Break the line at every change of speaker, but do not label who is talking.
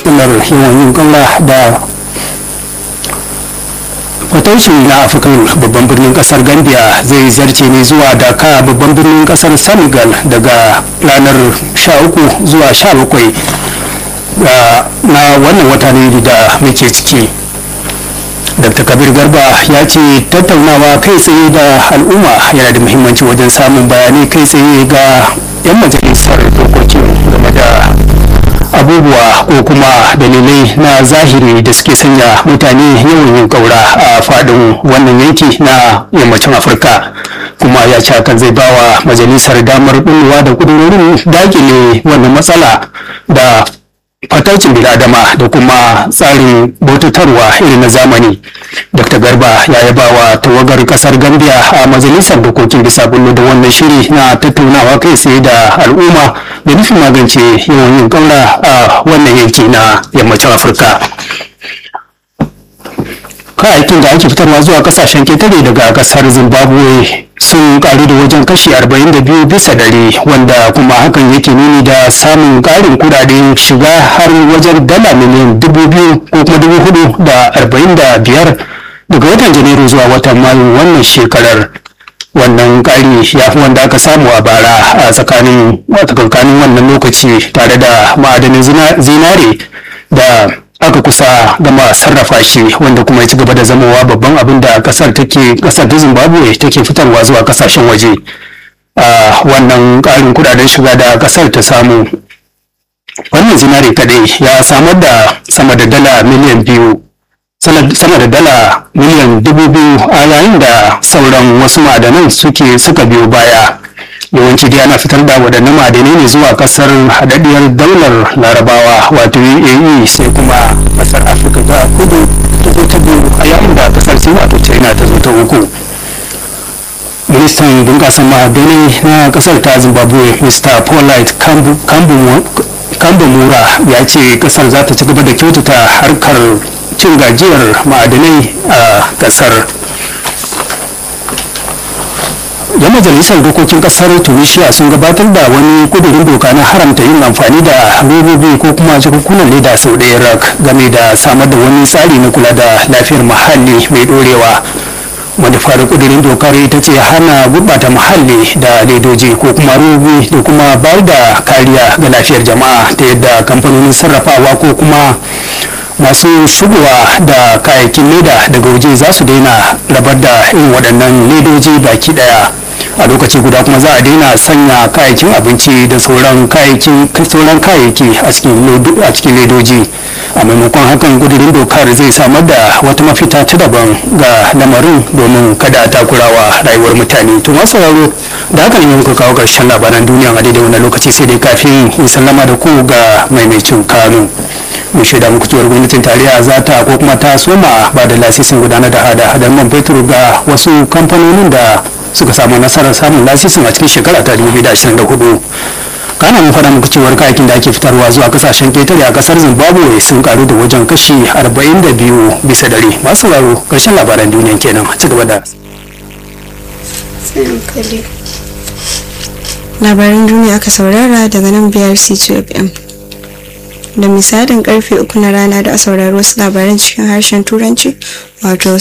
matsalar yawan yin ƙaura da fataucin na afirkan babban birnin kasar gambia zai zarce ne zuwa daka babban birnin kasar senegal daga ranar 13 zuwa 17 na wannan wata ne da muke ciki dr kabir garba ya ce tattaunawa kai tsaye da al'umma yana da muhimmanci wajen samun bayanai kai tsaye ga 'yan majalisar dokokin game da abubuwa ko kuma dalilai na zahiri da suke sanya mutane yawan yin kaura a fadin wannan yanki na yammacin afirka kuma ya ce hakan zai bawa majalisar damar bulwa da kudurorin dakile wannan matsala da fataucin biladama da kuma tsarin bautatarwa irin na zamani dr garba ya yaba wa tawagar kasar gambia a majalisar dokokin bisa bullo da wannan shiri na tattaunawa kai tsaye da al'umma da nufin magance yawan yin kaura a wannan yanki na yammacin afirka kayayyakin da ake fitarwa zuwa kasashen ketare daga kasar zimbabwe sun karu da wajen kashi 42 bisa dare wanda kuma hakan yake nuni da samun karin kudaden shiga har wajen dala miliyan 2,000 ko kuma 445 daga watan janairu zuwa watan mayu wannan shekarar wannan ƙari ya fi wanda aka samu a bara a tsakanin tsakanin wannan lokaci tare da ma'adanin zinare da aka kusa gama sarrafa shi wanda kuma ya ci gaba da zamowa babban abin da kasar take kasar ta zimbabwe take fitarwa zuwa kasashen waje a wannan ƙarin kudaden shiga da kasar ta samu wannan zinare kadai ya samar da sama da dala miliyan biyu sama da dala miliyan dubu biyu a yayin da sauran wasu ma'adanan suke suka biyo baya yawanci dai ana fitar da waɗannan ma'adanai ne zuwa kasar haɗaɗɗiyar daular larabawa wato uae sai kuma kasar afirka ta kudu ta zo ta biyu a yayin da kasar sin wato china ta zo ta uku ministan bunƙasar ma'adanai na kasar ta zimbabwe mr paulite kambamura ya ce kasar za ta ci gaba da kyautata harkar cin gajiyar ma'adanai a kasar yan majalisar dokokin kasar tunisia sun gabatar da wani kudurin doka na haramta yin amfani da robobi ko kuma jakunkunan leda sau ɗaya rak game da samar da wani tsari na kula da lafiyar muhalli mai ɗorewa manufar kudurin dokar ita ce hana gurɓata muhalli da ledoji ko kuma robobi da kuma bayar da kariya ga lafiyar jama'a ta yadda kamfanonin sarrafawa ko kuma masu shigowa da kayayyakin leda daga waje za su daina rabar da irin waɗannan ledoji baki ɗaya a lokaci guda kuma za a daina sanya kayayyakin abinci da sauran kayayyaki a cikin ledoji a maimakon hakan gudurin dokar zai samar da wata mafita ta daban ga lamarin domin kada a takurawa rayuwar mutane to masu sauraro da haka ne muka kawo ƙarshen labaran duniya a daidai wannan lokaci sai dai kafin in sallama da ku ga maimacin kano mun shaida muku cewar gwamnatin tarayya za ta ko kuma ta soma ba da lasisin gudanar da hada hadar man fetur ga wasu kamfanonin da suka samu nasarar samun lasisin a cikin shekara ta 2024 kana mun faɗa muku cewar kayakin da ake fitarwa zuwa kasashen ketare a kasar zimbabwe sun karu da wajen kashi 42 bisa dare masu sauraro karshen labaran duniya kenan ci gaba da
labaran duniya aka saurara daga nan biyar c2fm da misalin karfe uku na rana da a saurari wasu labaran cikin harshen turanci wato